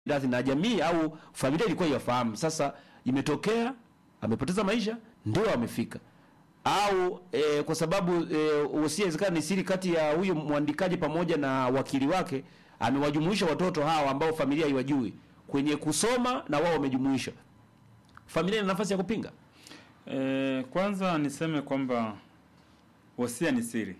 radhi na jamii au familia ilikuwa yafahamu. Sasa imetokea amepoteza maisha, ndio amefika au e, kwa sababu e, wosia inawezekana ni siri kati ya huyu mwandikaji pamoja na wakili wake, amewajumuisha watoto hawa ambao familia haiwajui kwenye kusoma na wao wamejumuisha. Familia ina nafasi ya kupinga. E, kwanza niseme kwamba wosia ni siri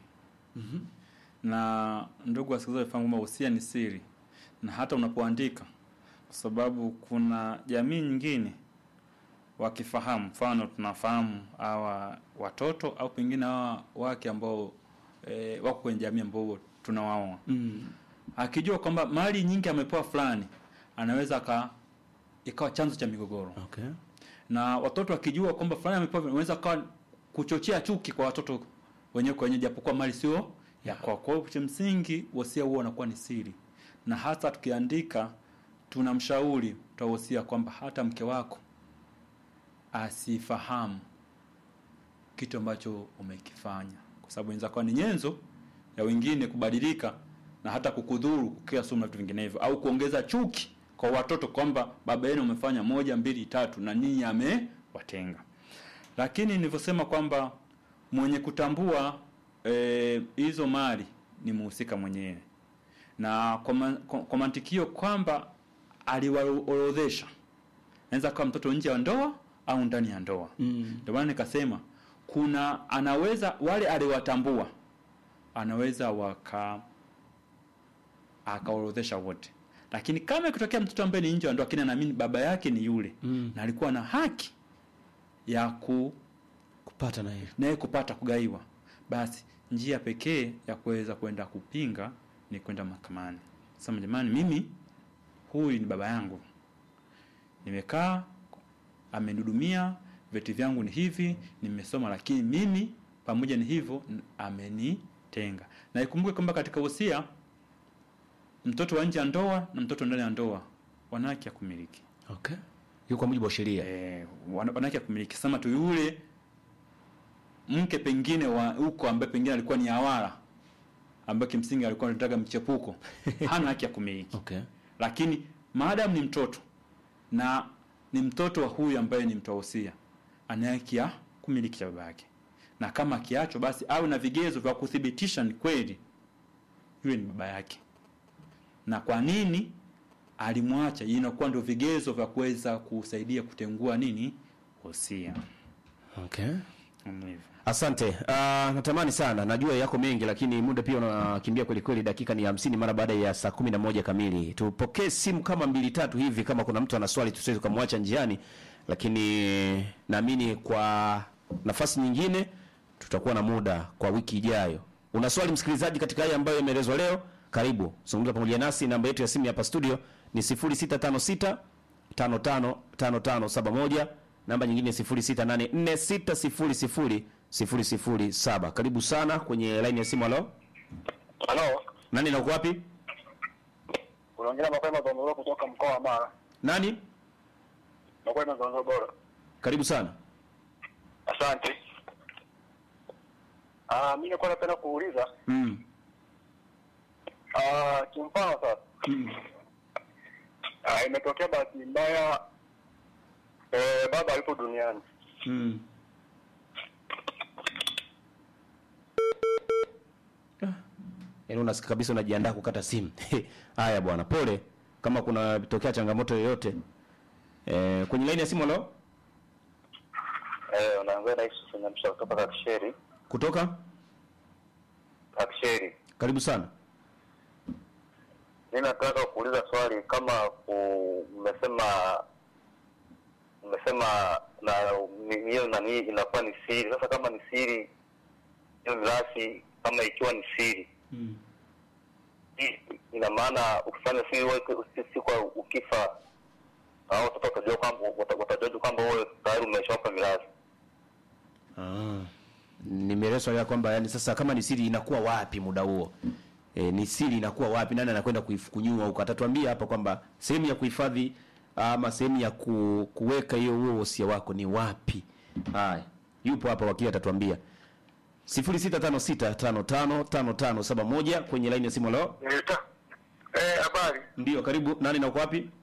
na ndugu wasikilizaji wafahamu kwamba wosia ni siri, na hata unapoandika, kwa sababu kuna jamii nyingine wakifahamu, mfano tunafahamu hawa watoto au pengine hawa wake ambao e, wako kwenye jamii ambao tunawaoa akijua kwamba mali nyingi amepewa fulani, anaweza aka ikawa chanzo cha migogoro Okay. na watoto wakijua kwamba fulani amepewa, unaweza kawa kuchochea chuki kwa watoto wenyewe kwa wenyewe, japokuwa mali sio ya kwao. Kwa hiyo cha msingi wosia huo unakuwa ni siri, na hata tukiandika, tunamshauri tutawosia kwamba hata mke wako asifahamu kitu ambacho umekifanya, kwa sababu inaweza kuwa ni nyenzo ya wengine kubadilika na hata kukudhuru kukia sumu na vitu vinginevyo, au kuongeza chuki kwa watoto kwamba baba yenu umefanya moja mbili tatu na ninyi amewatenga. Lakini nilivyosema kwamba mwenye kutambua eh, hizo mali ni muhusika mwenyewe, na kwa, ma, kwa, kwa mantikio kwamba aliwaorodhesha, naweza kuwa mtoto nje ya ndoa au ndani ya ndoa. Ndio maana nikasema kuna anaweza wale aliwatambua anaweza waka akaorodhesha wote, lakini kama ikitokea mtoto ambaye ni nje ya ndoa, lakini anaamini baba yake ni yule Mm. na alikuwa na haki ya ku Kupata na hiyo. naye kupata kugaiwa, basi njia pekee ya kuweza kwenda kupinga ni kwenda mahakamani. Sema jamani, mimi huyu ni baba yangu, nimekaa amenihudumia, vyeti vyangu ni hivi, nimesoma, lakini mimi pamoja ni hivyo n- amenitenga. Na ikumbuke kwamba katika wosia mtoto wa nje ya ndoa na mtoto ndani ya ndoa wana haki ya kumiliki Okay. Hiyo kwa mujibu wa sheria. eh, wana wana haki ya kumiliki. Sema tu yule mke pengine wa huko ambaye pengine alikuwa ni awara ambaye kimsingi alikuwa anataka mchepuko hana haki ya kumiliki Okay. lakini maadamu ni mtoto na ni mtoto wa huyu ambaye ni mtoa wosia ana haki ya kumiliki cha baba yake, na kama akiachwa, basi awe na vigezo vya kuthibitisha ni kweli yule ni baba yake, na kwa nini alimwacha. Inakuwa ndio vigezo vya kuweza kusaidia kutengua nini wosia. Okay. Kama hivyo. Asante. Uh, natamani sana, najua yako mengi, lakini muda pia unakimbia kweli kweli. Dakika ni hamsini mara baada ya saa kumi na moja kamili. Tupokee simu kama mbili tatu hivi, kama kuna mtu ana swali tusiweze kumwacha njiani, lakini naamini kwa nafasi nyingine tutakuwa na muda kwa wiki ijayo. Una swali msikilizaji, katika haya ambayo yameelezwa leo, karibu zungumza pamoja nasi. Namba yetu ya simu hapa studio ni 0656 555571 namba nyingine 0684600007. Karibu sana kwenye line ya simu. Halo, Halo, nani na uko wapi? unaongea mapema Zondoro kutoka mkoa wa Mara. Nani? Mapema Zondoro bora. Karibu sana. Asante. Ah, mimi nilikuwa napenda kuuliza Mm. ah, kimfano sasa. Ah, imetokea bahati mbaya eh, baba alipo duniani. Mm. Yaani unasikia kabisa unajiandaa kukata simu. Haya bwana, pole kama kuna tokea changamoto yoyote. Eh, kwenye line ya simu halo? Eh, unaongea na Yusuf Nyamsha kutoka Kakisheri. Kutoka? Kakisheri. Karibu sana. Mimi nataka kuuliza swali kama ku- mmesema mmesema na ni- hiyo nani inakuwa ni siri. Sasa kama ni siri hiyo mirathi kama ikiwa ni siri Mm. hii ina maana ukifanya siri wewe si- siku ukifa hao watoto watajua kwamba wata- watajua kwamba wewe tayari umeshawapa mirathi. Ah. Nimeelewa swali lako kwamba yani sasa kama ni siri inakuwa wapi muda huo? E, ni siri inakuwa wapi? Nani anakwenda kuifukunyua huko? Atatuambia hapa kwamba sehemu ya kuhifadhi ama sehemu ya ku, kuweka hiyo huo wosia wako ni wapi? Haya. Yupo hapa wakili atatuambia. 0656555571 kwenye line ya simu leo. Eh, habari. Ndio, karibu. Nani na uko wapi?